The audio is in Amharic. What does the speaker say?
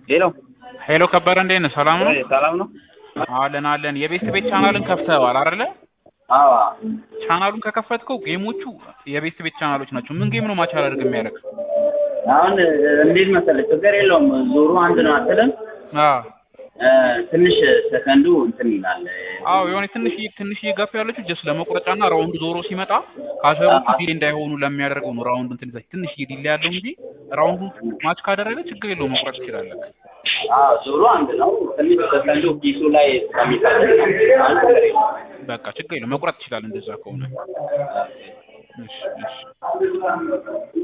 ሄሎ ሄሎ ከበረ እንዴት ነህ? ሰላም ነው? ወይ ሰላም ነው? አለን አለን። የቤት ቤት ቻናልን ከፍተዋል አይደለ? አዎ ቻናሉን ከከፈትከው ጌሞቹ የቤት ቤት ቻናሎች ናቸው። ምን ጌም ነው ማች አላደርግ የሚያደርግ? አሁን እንዴት መሰለህ ችግር የለውም ዞሩ አንድ ነው አትልም አዎ እ፣ ትንሽ ሰከንዱ እንትን ይላል አዎ የሆነ ትንሽ ትንሽ ጋፕ ያለችው ጀስት ለመቁረጫና ራውንድ ዞሮ ሲመጣ ካሰቦቹ ዲሌ እንዳይሆኑ ለሚያደርገው ነው። ራውንድ እንትን ይዛች ትንሽ ዲሌ ያለው እንጂ ራውንዱን ማች ካደረገ ችግር የለውም መቁረጥ ትችላለህ። አዎ ዞሩ አንድ ነው ትንሽ ሰከንዱ ኪሱ ላይ ስለሚፈልግ ነው አንድ ነገር የለውም በቃ ችግር የለውም መቁረጥ ትችላለህ እንደዛ ከሆነ። እሺ እሺ